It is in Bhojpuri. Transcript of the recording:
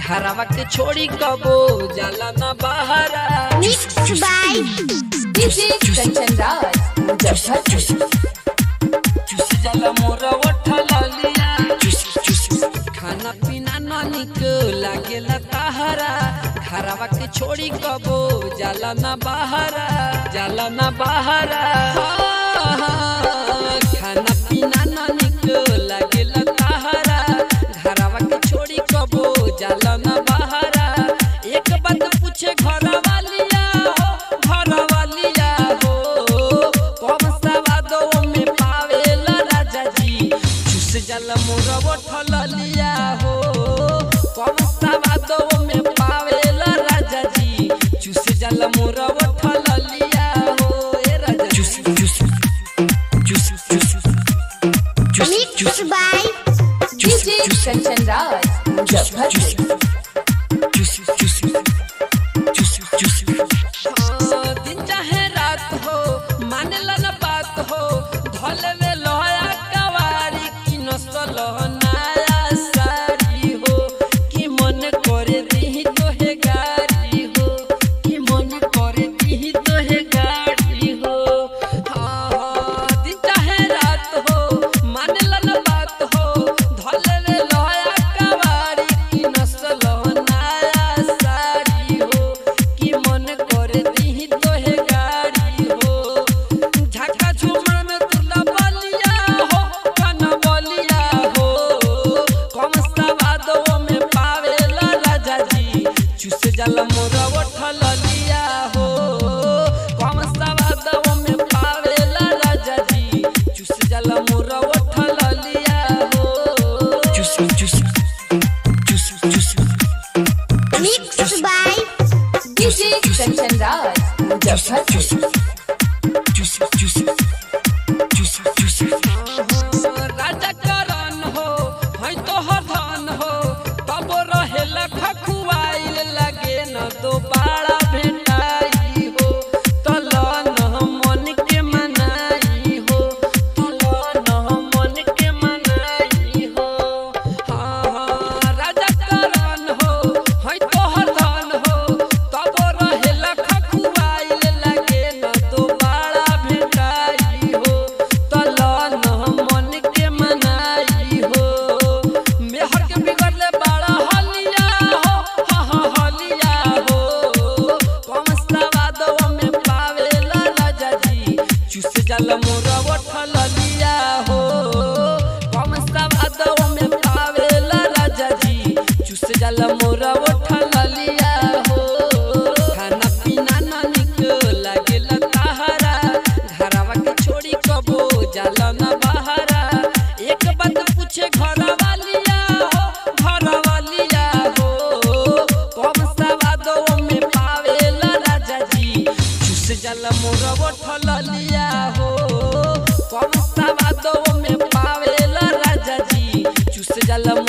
घरवा के छोड़ी कबो जाला ना बहरा Mixed by DJ Kanchan Raj, Muzaffarpur. चुसी जाला मोर ओठला लिया खाना पीना न निक लागेला ताहरा घरवा के छोड़ी कबो जाला ना बहरा जाला ना बहरा खाना पीना न निक लागेला ताहरा घरवा के छोड़ी कबो जाला ना बहरा एक बात पूछे घर वालिया हो घर वालिया हो कम सवादो में पावेला राजा जी चुस जाला मोर ओठल लिया हो कम सवादो में पावेला राजा जी चुस जाला मोर ओठल लिया हो ए राजा चुस चुस चुस चुस Mixed by DJ Kanchan Raj, Muzaffarpur. दिन चाहे रात हो मानेला न बात हो धले में लोया कवारी की नसल नया सारी हो कि मन करे दी तो है गाड़ी हो कि मन करे दी तो है गाड़ी हो हाँ हाँ दिन चाहे रात हो मानेला न बात हो धले में लोया कवारी की नसल नया सारी हो कि मन करे दी तो है गाड़ी हो झका झुमर में तुला बलिया हो कन बलिया हो कम सवादो में पावेला राजा जी चुस जाला मोर ओठल लिया हो कम सवादो में पावेला राजा जी चुस जाला मोर ओठल लिया हो चुस चुस चुस चुस Mixed by DJ Kanchan Raj, Muzaffarpur. राजा करन हो है तो हरधन हो तब रहेला खखुआइल लगे न दोबारा भेटाई हो तलन मन के मनाई हो तलन मन के मनाई हो हाँ हाँ राजा करन हो है तो हरधन हो तब रहेला खखुआइल लगे न दोबारा भेटाई हो तलन मन के मनाई हो मेहर के बिगड़ले बड़ा हलिया हो हाँ हाँ हलिया हो कम सवादो में पावेला राजा जी चुस जाला मोर ओठल लिया हो कम सवादो में पावेला राजा जी चुस जाला मोर ओठल लिया हो खाना पीना न निक लागेला ताहरा घरवा के छोड़ी कबो जाला न बहरा एक बात पूछे घर वालिया हो घर वालिया हो कम सवादो में पावेला राजा जी चुस जाला मोर ओठल लिया हो कम सवादो में पावेला राजा जी चुस जाला